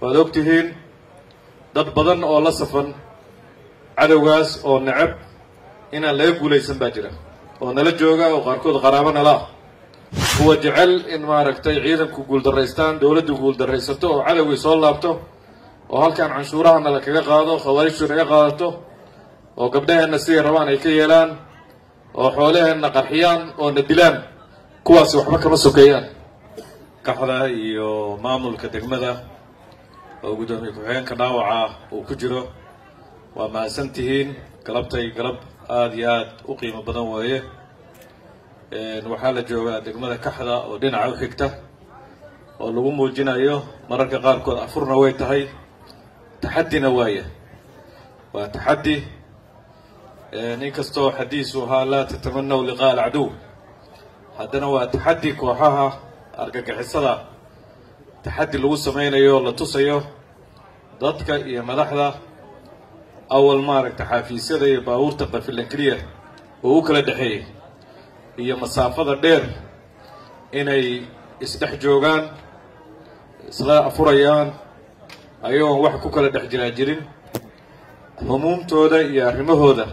waad og tihiin dad badan oo la safan cadowgaas oo necab inaan laga guulaysan baa jira oo nala jooga oo qaarkood qaraabo nala ah kuwa jecel in maaragtay ciidanku guuldarraystaan dowladdu guuldarraysato oo cadowgii soo laabto oo halkan canshuuraha nala kaga qaado khawaarijtu naga qaadato oo gabdhaheenna siday rabaan ay ka yeelaan oo xoolaheenna qarxiyaan oo na dilaan kuwaasi waxba kama sokeeyaan kaxda iyo maamulka degmada oo guddoomiye ku-xigeenka dhaawaca uu ku jiro waa mahadsan tihiin galabtay galab aada iyo aada u qiimo badan weeye waxaa la joogaa degmada kaxda oo dhinaca u xigta oo lagu muujinayo mararka qaarkood afurna way tahay taxaddina waaya waa taxaddi inkastoo xadiisu ahaa laa tatamanaw liqaa alcaduw haddana waa taxaddi kooxaha argagixisada taxaddi lagu sameynayo la tusayo dadka iyo madaxda awal maaragta xaafiisyada iyo baabuurta qafilan keliya oo u kala dhexeeyay iyo masaafada dheer inay isdhex joogaan isla afurayaan ayagoon wax ku kala dhex jiraa jirin humuumtooda iyo arrimahooda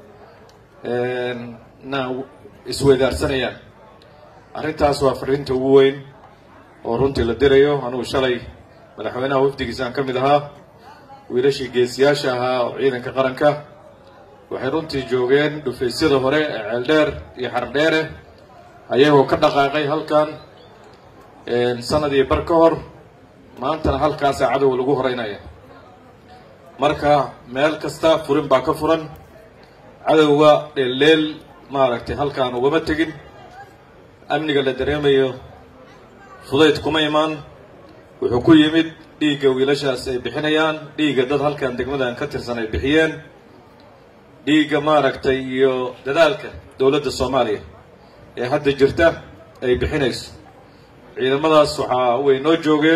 na isweydaarsanayaan arrintaas waa fariinta ugu weyn oo runtii la dirayo anugu shalay madaxweynaha wafdigiisaan ka mid ahaa wiilashii geesiyaasha ahaa oo ciidanka qaranka waxay runtii joogeen dhufaysyada hore ee ceeldheer iyo xardheere ayagoo ka dhaqaaqay halkan sanadii bar ka hor maantana halkaasaa cadowga lagu horeynaya marka meel kasta furin baa ka furan cadowga dheelleel maaragtay halkaan ugama tegin amniga la dareemayo fudayd kuma imaan wuxuu ku yimid dhiigga wiilashaas ay bixinayaan dhiigga dad halkan degmadan ka tirsan ay bixiyeen dhiigga maaragtay iyo dadaalka dowladda soomaaliya ee hadda jirta ay bixinayso ciidamadaas waxaa way noo joogeen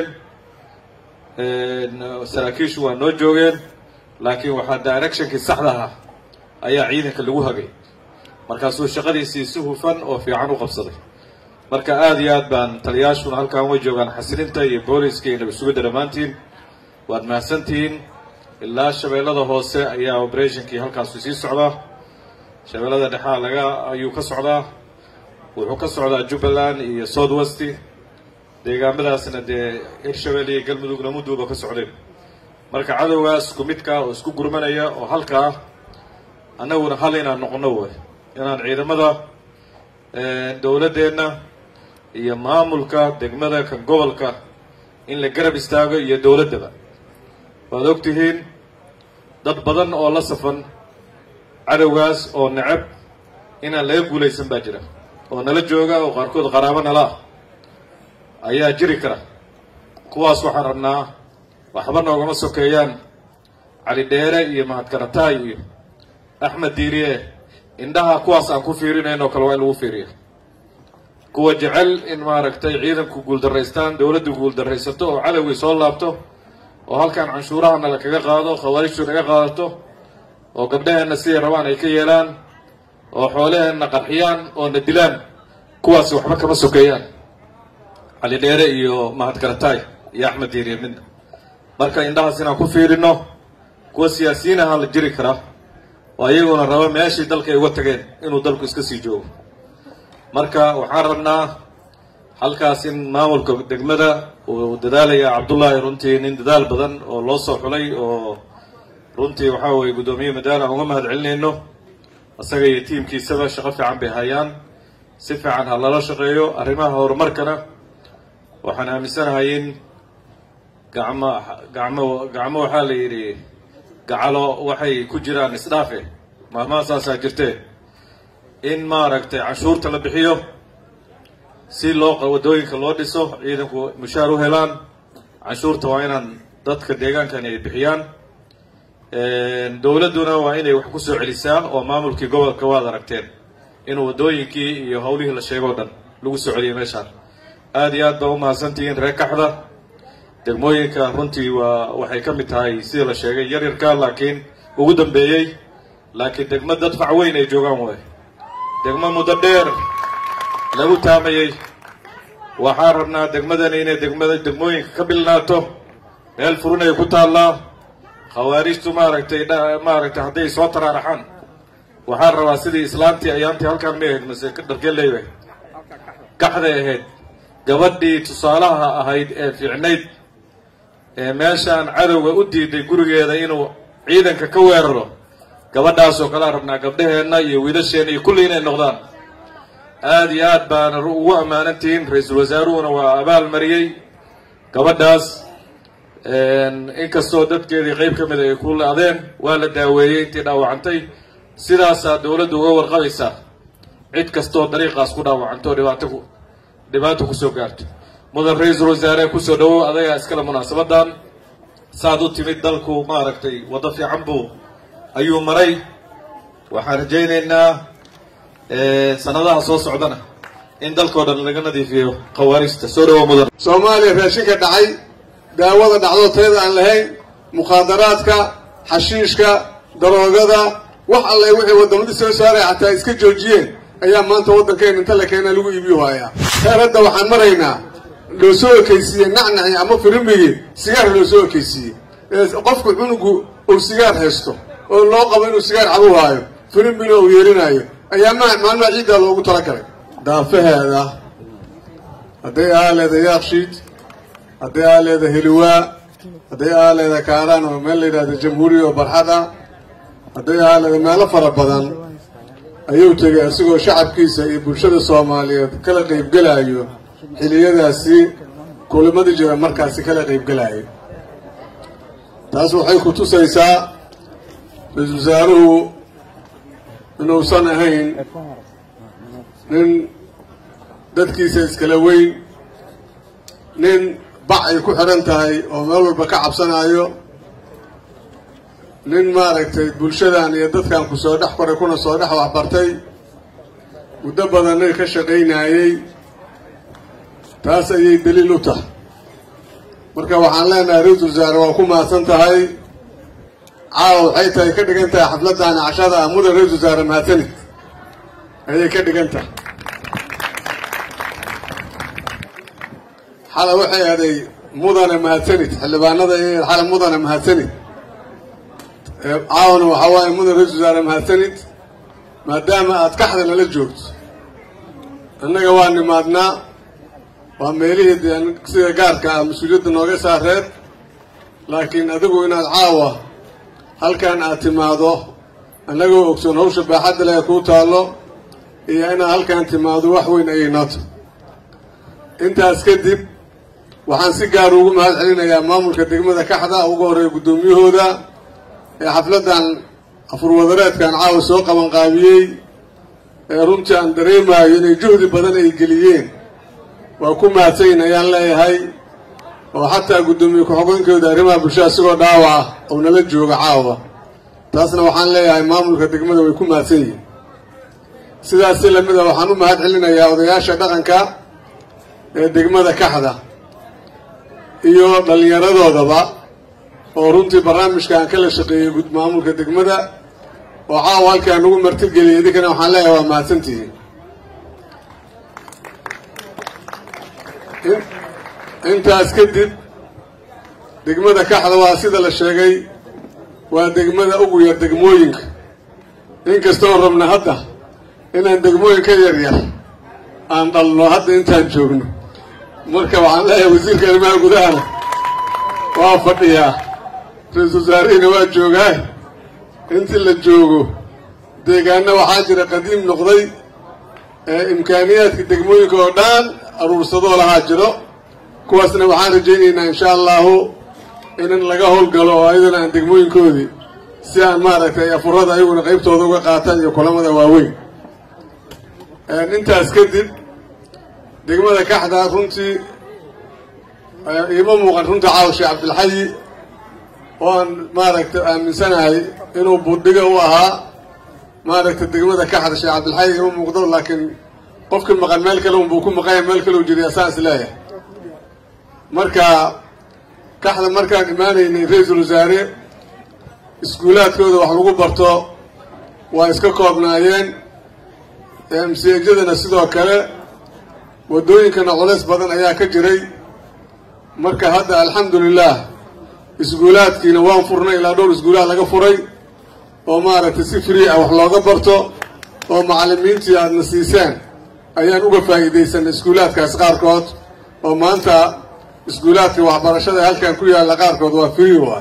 saraakiishu waa noo joogeen laakiin waxaa directionkii saxda ahaa ayaa ciidanka lagu hagay markaasuu shaqadiisii si hufan oo fiican u qabsaday marka aada iyo aad baan taliyaashuna halkan way joogaan xasilinta iyo booliska iyo nabadsugidda dhammaantiin waad mahadsantihiin ilaa shabeellada hoose ayaa operationkii halkaasu sii socdaa shabeellada dhexaa laga ayuu ka socdaa wuxuu ka socdaa jubbaland iyo south west deegaamadaasna dee hirshabelle iyo galmudugna muduuba ka socdeen marka cadowgaas isku midkaa oo isku gurmanaya oo halkaa annaguna hal inaan noqono way inaan ciidamada dowladdeenna iyo maamulka degmada kan gobolka in la garab istaago iyo dowladdaba waad og tihiin dad badan oo la safan cadowgaas oo necab inaan laga guulaysan baa jira oo nala jooga oo qaarkood qaraabo nala ah ayaa jiri kara kuwaas waxaan rabnaa waxba noogama sokeeyaan cali dheere iyo mahadkarataay iyo axmed diiriye indhaha kuwaas aan ku fiirinayn oo kale waa in lagu fiiriya kuwa jecel in maaragtay ciidanku guuldarraystaan dowladdu guuldarraysato oo cadowgii soo laabto oo halkan canshuuraha nala kaga qaado khawaarijtu naga qaadato oo gabdhaheenna siday rabaan ay ka yeelaan oo xoolaheenna qarxiyaan oo na dilaan kuwaasi waxba kama sokeeyaan cali dheere iyo mahadkarataay iyo axmed diiriye midna marka indhahaas inaan ku fiirino kuwa siyaasiyiin ahaa la jiri karaa oo ayaguna raba meeshii dalka ay uga tageen inuu dalku iska sii joogo marka waxaan rabnaa halkaas in maamulka degmada uu dadaalaya cabdullaahi runtii nin dadaal badan oo loo soo xulay oo runtii waxaa weye guddoomiye madaal aan uga mahad celinayno isaga iyo tiimkiisaba shaqo fiican bay hayaan si fiican ha lala shaqeeyo arrimaha horumarkana waxaan aaminsanahay in gacmo gacmo gacmo waxaa la yidhi gacalo waxay ku jiraan isdhaafe maalmaha saasaa jirtee in maaragtay canshuurta la bixiyo si loo waddooyinka loo dhiso ciidanku mushaar u helaan canshuurta waa inaan dadka deegaankani ay bixiyaan dowladduna waa inay wax ku soo celisaa oo maamulkii gobolka waad aragteen inuu waddooyinkii iyo howlihii la sheegoo dhan lagu soo celiyay meeshaan aada iyo aad baa u mahadsantihiin reer kaxda degmooyinka runtii waa waxay ka mid tahay sida la sheegay yar yarka laakiin ugu dambeeyey laakiin degmo dad fac weyn ay joogaan waay degmo muddo dheer lagu taamayey waxaan rabnaa degmadani inay degmada degmooyinka ka bilnaato meel furin ay ku taallaa khawaarijtu maaragtay maaragtay hadday soo taraaraxaan waxaan rabaa sidii islaantii ayaantii halkaan ma ahayd mase dharkee leeyahay kaxday ahayd gabadhii tusaalaha ahayd ee fiicnayd ee meeshaan cadowga u diiday gurigeeda inuu ciidanka ka weeraro gabadhaasoo kalea rabnaa gabdhaheenna iyo wiilasheenna iyo kulli inay noqdaan aada iyo aad baana ugu ammaanantihiin ra-iisul wasaaruhuna waa abaal mariyey gabadhaas inkastoo dadkeedii qeyb ka mid ay ku la-deen waa la daaweeyey intii dhaawacantay sidaasaa dawladdu uga warqabaysaa cid kastoo dariiqaas ku dhaawacanto dhibaato ku dhibaato kusoo gaarto mudan ra-iisul wasaare kusoo dhawow adagaa iskale munaasabadan saad u timid dalku maaragtay waddo fiican buu ayuu maray waxaan rajaynaynaa sanadaha soo socdana in dalkao dhan laga nadiifiyo khawaarijta soo dhawow mudan soomaaliya raashinka dhacay daawada dhacdo tayada aan lahayn mukhaadaraadka xashiishka daroogada wax alle wixii waddamadii soo saaray xataa iska joojiyeen ayaa maanta waddankeena inta la keenaa lagu iibiyo haayaa heer hadda waxaan maraynaa loo soo ekaysiiyey nacnaci ama firimigii sigaar loo soo ekaysiiyey qofku cunugu uu sigaar haysto oo loo qabo inuu sigaar cabu haayo firimina uu yeelinaayo ayaa ma maalmaha ciiddaa loogu talagalay daafaheeda hadday aa leeda yaakshiid hadday aa leeda heliwaa hadday aa leeda kaaraan oo meel la yidhahda jamhuuriya oo barxad ah hadday aa leeda meelo fara badan ayuu tegay isagoo shacabkiisa iyo bulshada soomaaliyeed kala qaybgelaayo xiliyadaasi kulimadii jira markaasi kala qaybgelaayo taas waxay ku tusaysaa ra-iisul wasaaruhu inuusan ahayn nin dadkiisa iskala weyn nin bac ay ku xidhan tahay oo meel walba ka cabsanaayo nin maaragtay bulshadan iyo dadkan ku soo dhex koray kuna soo dhex waxbartay muddo badanay ka shaqaynaayey taas ayay daliil u tahay marka waxaan leenahay ra-iisul wasaare waa ku mahadsan tahay caawa waxay tahay ka dhigan tahay xafladdaani cashada ah mudan ra-iisul wasaare mahadsanid ayay ka dhigan tahay xala waxay aday mudane mahadsanid xildhibaanada iyo xala mudane mahadsanid caawana waxaa waaye mudan ra-iisul wasaare mahadsanid maadaama aad kaxda nala joogto annaga waa nimaadnaa waa meelihii dee sida gaarka ah mas-uuliyadda nooga saareed laakiin adigu inaad caawa halkan aad timaado annagoo ogsoon hawsha baaxadda leh kuu taallo iyo inaad halkan timaado wax weyn ayay noota intaas kadib waxaan si gaar ugu mahad celinayaa maamulka degmada kaxda ugu horreeya guddoomiyahooda ee xafladdan afurwadareedkan caawa soo qabanqaabiyey ee runtii aan dareemaayo inay juhdi badan ay geliyeen waa ku mahadsanyin ayaan leeyahay oo xataa guddoomiye ku-xogeenkooda arrimaha bulshada isigoo dhaawac ah oo nala jooga caawa taasna waxaan leeyahay maamulka degmada way ku mahadsan yihiin sidaas si lamid a waxaan u mahad celinayaa odayaasha dhaqanka ee degmada kaxda iyo dhallinyaradoodaba oo runtii barnaamijkaan kala shaqeeyey gud maamulka degmada oo caawa halkaan ugu martigeliyay idinkana waxaan leeyahay waa mahadsantihiin intaas kadib degmada kaxda waa sida la sheegay waa degmada ugu yar degmooyinka inkastoon rabna hadda inaan degmooyinka yaryar aan dhalno hadda intaan joogno marka waxaan leeyahay wasiirka arrimaha gudahana waa fadhiyaa ra-iisul wasaarihina waa joogaa intii la joogo deegaana waxaa jira qadiim noqday ee imkaaniyaadka degmooyinka oo dhan aruursadoo lahaa jiro kuwaasna waxaan rajaynaynaa insha allahu in laga howlgalo oo ayadana aan degmooyinkoodii si aan maaragtay afurada ayaguna qaybtooda uga qaataan iyo kulamada waaweyn intaas kadib degmada kaxda runtii iima muuqan runta caawa sheekh cabdilxayi oo aan maaragtay aaminsanahay inuu budhiga u ahaa maaragtay degmada kaxda sheekh cabdilxayi ima muuqdo laakiin qofkii maqan meel kale unbuu ku maqanya meel kale u jiriya saan is leeyahay marka kaxda markaan imaanaynay ra-iisul wasaare iskuulaadkooda wax lagu barto waa iska koobnaayeen msejadana sidoo kale waddooyinkana culays badan ayaa ka jiray marka hadda alxamdu lilah iskuulaadkiina waan furnay ilaa dhowr iskuulaad laga furay oo maaragtay si free ah wax looga barto oo macallimiintii aadna siiseen ayaan uga faa'iidaysanay iskuulaadkaas qaarkood oo maanta iskuulaadka waxbarashada halkan ku yaalla qaarkood waa free waay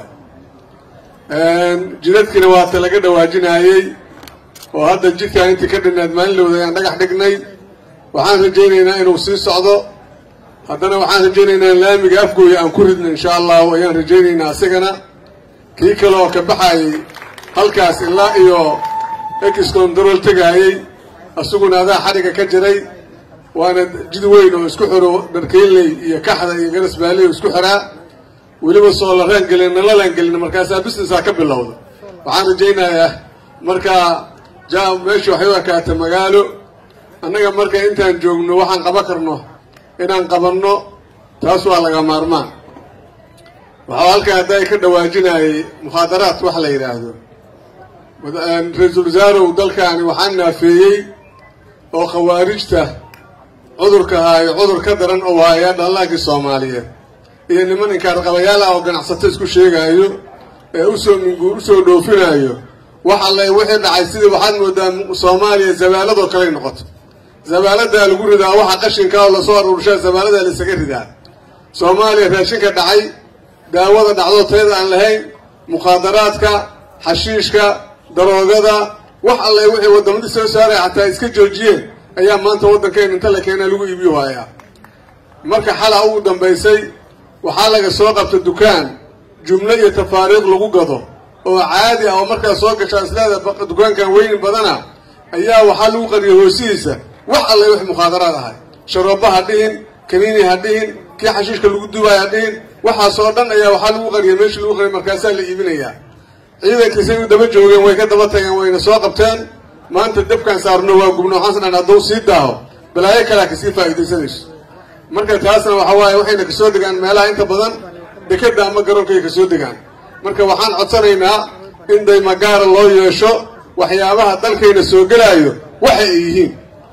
jidadkiina waata laga dhawaajinayey oo hadda jidkaan intii ka dhinaad maalinlowda ayaan dhagax dhignay waxaan rajaynaynaa inuu sii socdo haddana waxaan rajaynaynaa in laamiga afgooya aan ku ridno insha allahu ayaan rajaynaynaa isagana kii kale oo ka baxayay halkaas ilaa iyo excontrol tegaayey isaguna adaa xadhiga ka jiray waana jid weyn oo isku xiro dharkeynley iyo kaxda iyo garasbaaley oo isku xiraa weliba soo laraan gelin nalalaan gelin markaasaa businessaa ka bilowda waxaan rajaynayaa markaa ja meeshu waxay u ekaata magaalo annaga marka intaan joogno waxaan qaban karno inaan qabanno taas waa laga maarmaan waxaa halkaa hadda ay ka dhawaajinayay mukhaadaraad wax la yidhaahdo ra-iisul wasaarow dalkaani waxaa naafeeyey oo khawaarijta cudurka haayo cudur ka daran oo haaya dhallaankii soomaaliyeed iyo niman inkaarqabayaal ah oo ganacsato isku sheegaayo ee usoo minguur usoo dhoofinaayo wax alle wixii dhacay sidii waxaad moodaa soomaaliya zabaaladoo kaley noqoto zabaaladaa lagu ridaa waxa qashinka oo lasoo aruurshaa zabaaladaa la isaga ridaa soomaaliya raashinka dhacay daawada dhacdo tayada aan lahayn mukhaadaraadka xashiishka daroogada wax alle wixii waddamadii soo saaray xataa iska joojiyeen ayaa maanta waddankeena inta la keenaa lagu iibiyo haayaa marka xala ugu dambaysay waxaa laga soo qabta dukaan jumlo iyo tafaariiq lagu gado oo caadi ah oo markaa soo gashaa isleeda dukaankan weyni badana ayaa waxaa lagu qariyay hoosihiisa wax alle wix mukhaadaraad ahay sharooba ha dhihin kaniini ha dhihin kii xashiishka lagu dubaay ha dhihin waxaasoo dhan ayaa waxaa lagu qariyay meeshii lagu qariyay markaasaa la iibinayaa ciidankiisay u daba joogeen way ka daba tageen wayna soo qabteen maanta dabkaan saarno waa gubno waxaan sanaan hadduu sii daaho balaayo kalea kasii faa'iidaysanayso marka taasna waxa waaye waxayna kasoo degaan meelaha inta badan dekeda ama garoonkay kasoo degaan marka waxaan codsanaynaa in daymagaara loo yeesho waxyaabaha dalkayna soo gelaayo waxa ay yihiin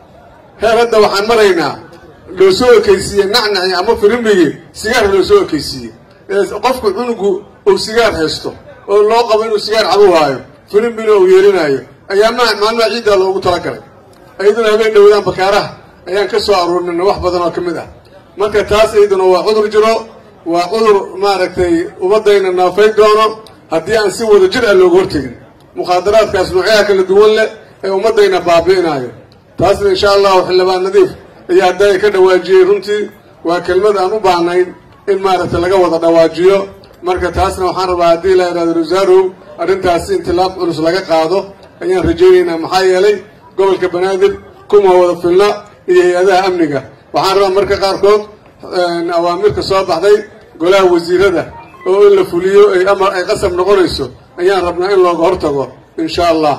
heer hadda waxaan maraynaa loo soo ekaysiiyey nacnaci ama firimbigii sigaar loo soo ekaysiiyey qofku cunugu uu sigaar haysto oo loo qabo inuu sigaar cabu haayo firimbina uu yeelinaayo ayaa ma maalmaha ciiddaa loogu talagalay iyaduna habeen dhowdaan bakaaraha ayaan ka soo aruurinayna wax badan oo ka mid ah marka taas iyaduna waa cudur jiro waa cudur maaragtay ummadayna naafay doono haddii aan si wada jir ah looga hortegin mukhaadaraadkaas noocyaha kala duwan leh ee ummadayna baabi'inaayo taasna insha allahu xildhibaan nadiif ayaa haddaaya ka dhawaajiyey runtii waa kelmad aan u baahnayn in maaragtay laga wada dhawaajiyo marka taasna waxaan rabaa haddii la yidhahdo rasaarow arrintaasi intilaab culus laga qaado ayaan rajaynaynaa maxaa yeelay gobolka banaadir kuma wada filna iyo hay-adaha amniga waxaan rabaa marka qaarkood awaamirka soo baxday golaha wasiirada oo in la fuliyo ay amar ay qasab noqonayso ayaan rabnaa in looga hortago insha allah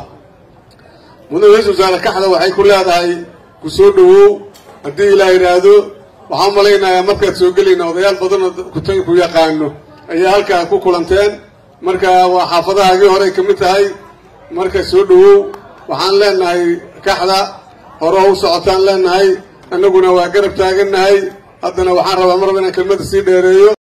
mudane ra-isul wasaare kaxda waxay ku leedahay ku soo dhawow haddii ilaa yidhaahdo waxaan malaynayaa markaad soo gelayna odayaal badanoo kutan ku yaqaano ayaa halkaa ku kulanteen marka waa xaafadahaagii horey ka mid tahay marka soo dhawow waxaan leenahay kaxda hore u socotaan leenahay annaguna waa garab taagannahay haddana waxaan rabaa mar raba inaan kelmadda sii dheereeyo